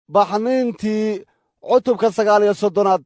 baxniintii cutubka sagaal iyo soddonaad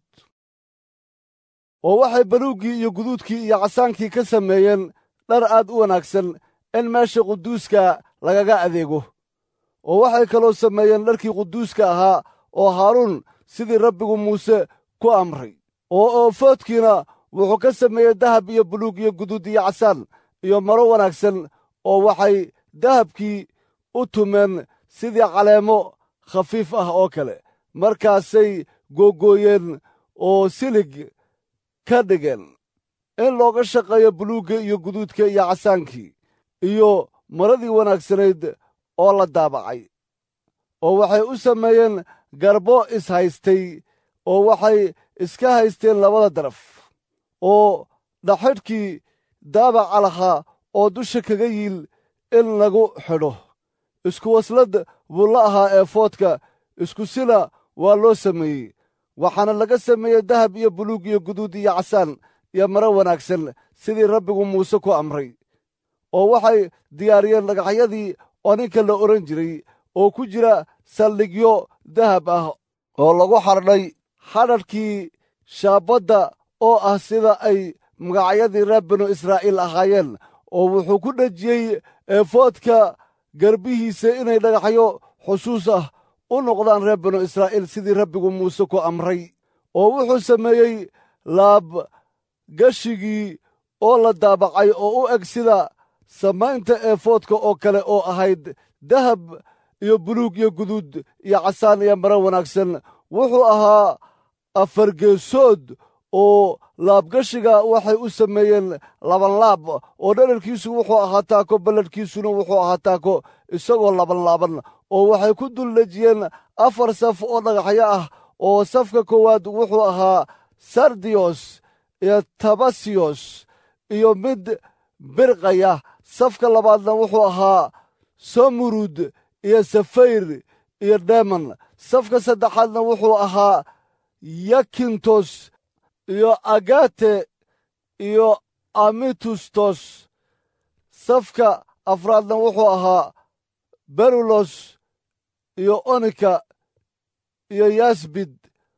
oo waxay baluuggii iyo guduudkii iyo casaankii ka sameeyeen dhar aad u wanaagsan in meesha quduuska lagaga adeego oo waxay kaloo sameeyeen dharkii quduuska ahaa oo haaruun sidii rabbigu muuse ku amray oo oofoodkiina wuxuu ka sameeyey dahab iyo buluug iyo guduud iyo casaan iyo maro wanaagsan oo waxay dahabkii u tumeen sidii caleemo khafiif ah oo kale markaasay googooyeen oo silig ka dhigeen in looga shaqeeyo buluugga iyo guduudka iyo casaankii iyo maradii wanaagsanayd oo la daabacay oo waxay u sameeyeen garbo is-haystay oo waxay iska haysteen labada daraf oo dhaxidhkii daabaca lahaa oo dusha kaga yiil in lagu xidho isku waslad buu la ahaa eefoodka isku sila waa loo sameeyey waxaana laga sameeyey dahab iyo buluug iyo guduud iyo casaan iyo maro wanaagsan sidii rabbigu muuse ku amray oo waxay diyaariyeen dhagaxyadii oo ninka la odhan jiray oo ku jira saldhigyo dahab ah oo lagu xardhay xadhadhkii shaabadda oo ah sida ay magacyadii reer binu israa'iil ahaayeen oo wuxuu ku dhejiyey eefoodka garbihiisa inay dhagaxyo xusuus ah u noqdaan reer binu israa'iil sidii rabbigu muuse ku amray oo wuxuu sameeyey laabgashigii oo la daabacay oo u eg sida samaynta eefoodka oo kale oo ahayd dahab iyo buluug iyo guduud iyo casaan iyo maro wanaagsan wuxuu ahaa afargeesood oo laabgashiga waxay u sameeyeen labanlaab oo dherarkiisu wuxuu ahaa taako balladhkiisuna wuxuu ahaa taako isagoo labanlaaban oo waxay ku dul dhejiyeen afar saf oo dhagaxyo ah oo safka koowaad wuxuu ahaa sardiyos iyo tabasiyos iyo mid birqaya safka labaadna wuxuu ahaa somurud iyo safayr iyo deman safka saddexaadna wuxuu ahaa yakintos iyo agate iyo amitustos safka afraadna wuxuu ahaa berulos iyo onika iyo yasbid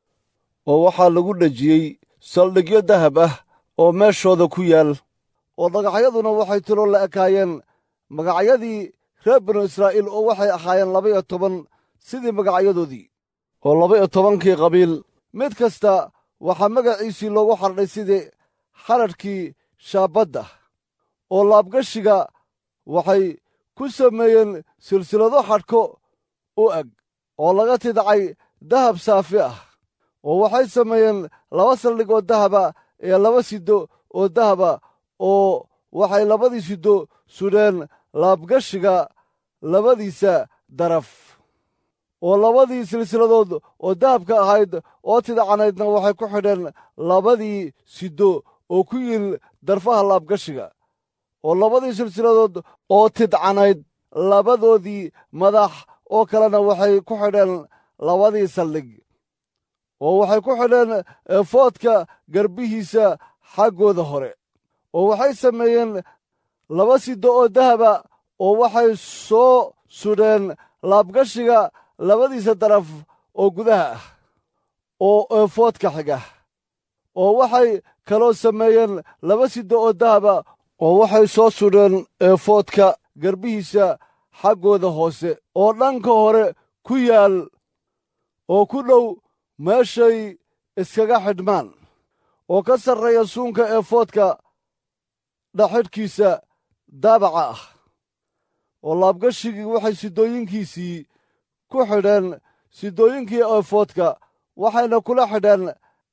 oo waxaa lagu dhejiyey saldhigyo dahab ah oo meeshooda ku yaal oo dhagaxyaduna waxay tilo la ekaayeen magacyadii reer binu israa'iil oo waxay ahaayeen laba iyo toban sidii magacyadoodii oo laba iyo tobankii qabiil mid kasta waxaa magaciisii loogu xardhay sidii xadhadhkii shaabadda oo laabgashiga waxay ku sameeyeen silsilado xadhko u eg oo laga tidcay dahab saafi ah oo waxay sameeyeen laba saldhig oo dahaba iyo laba sido oo dahaba oo waxay labadii sido sudheen laabgashiga labadiisa daraf oo labadii silsiladood oo dahabka ahayd oo tidcanaydna waxay ku xidheen labadii sido oo ku yiil darfaha laabgashiga oo labadii silsiladood oo tidcanayd labadoodii madax oo kalena waxay ku xidheen labadii saldhig oo waxay ku xidheen eefoodka garbihiisa xaggooda hore oo waxay sameeyeen laba sido oo dahaba oo waxay soo sudheen laabgashiga labadiisa daraf oo gudaha ah oo eefoodka xiga oo waxay kaloo sameeyeen laba sido oo dahaba oo waxay soo sudheen eefoodka garbihiisa xaggooda hoose oo dhanka hore ku yaal oo ku dhow meeshay iskaga xidhmaan oo ka sarreeya suunka eefoodka dhaxidhkiisa daabaca ah oo laabgashigii waxay sidooyinkiisii ku xidheen sidooyinkii eefoodka waxayna kula xidheen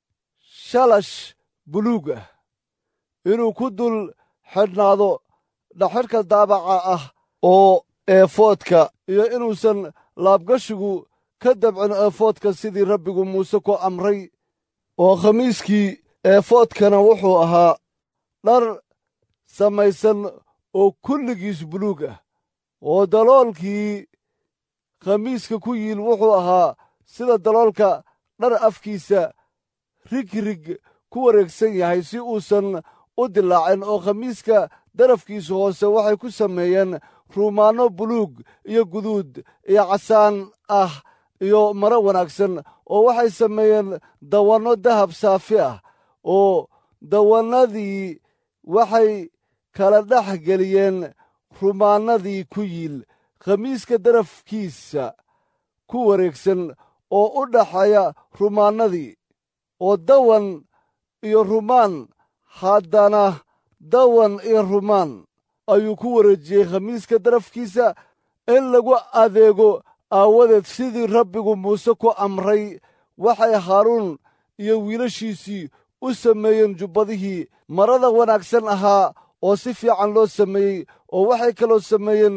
shalash buluug ah inuu ku dul xidhnaado dhaxidhka daabaca ah oo eefoodka iyo inuusan laabgashigu ka dabcin eefoodka sidii rabbigu muuse ku amray oo khamiiskii eefoodkana wuxuu ahaa dhar samaysan oo kulligiis buluug ah oo daloolkii khamiiska ku yiil wuxuu ahaa sida daloolka dhar afkiisa rigrig ku wareegsan yahay si uusan u dilaacin oo khamiiska darafkiisa hoose waxay ku sameeyeen ruumaanno buluug iyo guduud iyo casaan ah iyo maro wanaagsan oo waxay sameeyeen dawanno dahab saafi ah oo dawannadii waxay kala dhex geliyeen rumaannadii ku yiil khamiiska darafkiisa ku wareegsan oo u dhaxeeya rumaannadii oo dawan iyo rumaan haddana dawan iyo rumaan ayuu ku wareejiyey khamiiska darafkiisa in lagu adeego aawadeed sidii rabbigu muuse ku amray waxay haaruun iyo wiilashiisii u sameeyeen jubbadihii marada wanaagsan ahaa oo si fiican loo sameeyey oo waxay kaloo sameeyeen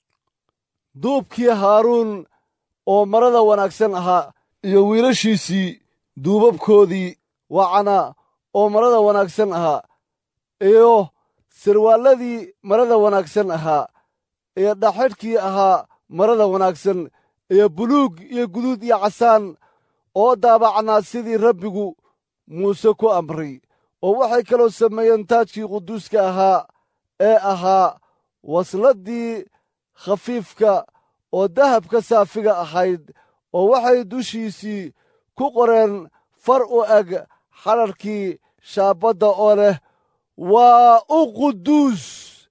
duubkii haaruun oo marada wanaagsan ahaa iyo wiilashiisii duubabkoodii wacana oo marada wanaagsan ahaa iyo sirwaalladii marada wanaagsan ahaa iyo dhaxidhkii ahaa marada wanaagsan iyo buluug iyo guduud iyo casaan oo daabacnaa sidii rabbigu muuse ku amray oo waxay kaloo sameeyeen taajkii quduuska ahaa ee ahaa wasladdii khafiifka oo dahabka saafiga ahayd oo waxay dushiisii ku qoreen far u eg xadharkii shaabadda oo leh waa u quduus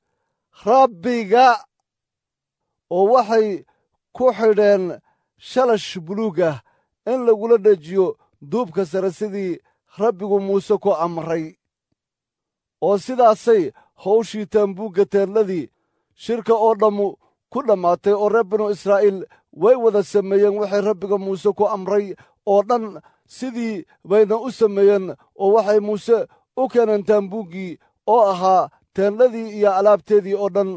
rabbiga oo waxay ku xidheen shalash buluug ah in lagula dhejiyo duubka sare sidii rabbigu muuse ku amray oo sidaasay hawshii taambuugga teedladii shirka oo dhammu ku dhammaatay oo reer binu israa'iil way wada sameeyeen waxay rabbiga muuse ku amray oo dhan sidii bayna u sameeyeen oo waxay muuse u keeneen taambuuggii oo ahaa teendladii iyo alaabteedii oo dhan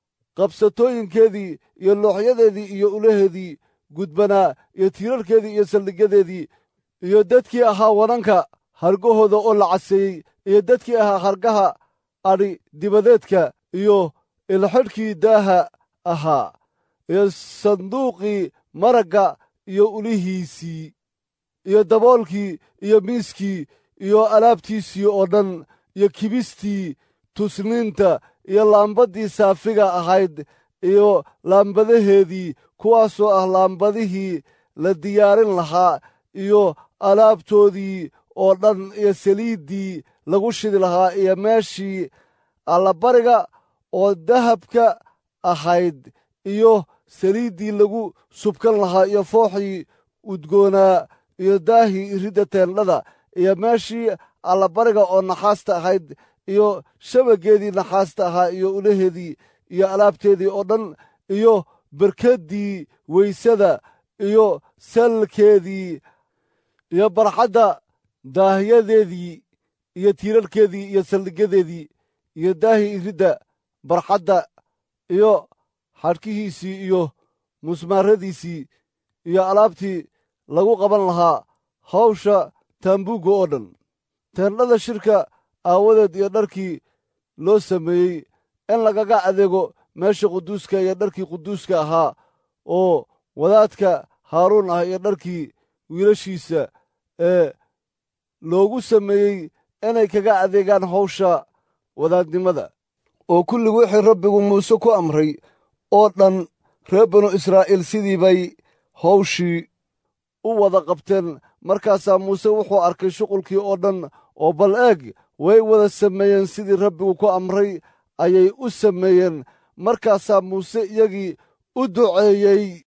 qabsatooyinkeedii iyo looxyadeedii iyo ulaheedii gudbanaa iyo tiirarkeedii iyo saldhigyadeedii iyo dadkii ahaa wadanka hargahooda oo la caseeyey iyo dadkii ahaa hargaha adhi dibadeedka iyo ilxidhkii daaha ahaa iyo sanduuqii maragga iyo ulihiisii iyo daboolkii iyo miiskii iyo alaabtiisii oo dhan iyo kibistii tusniinta iyo laambaddii saafiga ahayd iyo laambadaheedii kuwaasoo ah laambadihii la diyaarin lahaa iyo alaabtoodii oo dhan iyo saliiddii lagu shidi lahaa iyo meeshii allabariga oo dahabka ahayd iyo saliiddii lagu subkan lahaa iyo fooxii udgoonaa iyo daahii iridda teendhada iyo meeshii allabariga oo naxaasta ahayd iyo shabageedii naxaasta ahaa iyo ulaheedii iyo alaabteedii oo dhan iyo berkaddii weysada iyo salkeedii iyo barxadda daahyadeedii iyo tiirarkeedii iyo saldhigyadeedii iyo daahii iridda barxadda iyo xadhkihiisii iyo musmaaradiisii iyo alaabtii lagu qaban lahaa hawsha taambuugga oo dhan teendhada shirka aawadeed iyo dharkii loo sameeyey in lagaga adeego meesha quduuska iyo dharkii quduuska ahaa oo wadaadka haaruun ah iyo dharkii wiilashiisa ee loogu sameeyey inay kaga adeegaan hawsha wadaadnimada oo kullig wixii rabbigu muuse ku amray oo dhan reer binu israa'iil sidii bay hawshii u wada qabteen markaasaa muuse wuxuu arkay shuqulkii oo dhan oo bal eeg way wada sameeyeen sidii rabbigu ku amray ayay u sameeyeen markaasaa muuse iyagii u duceeyey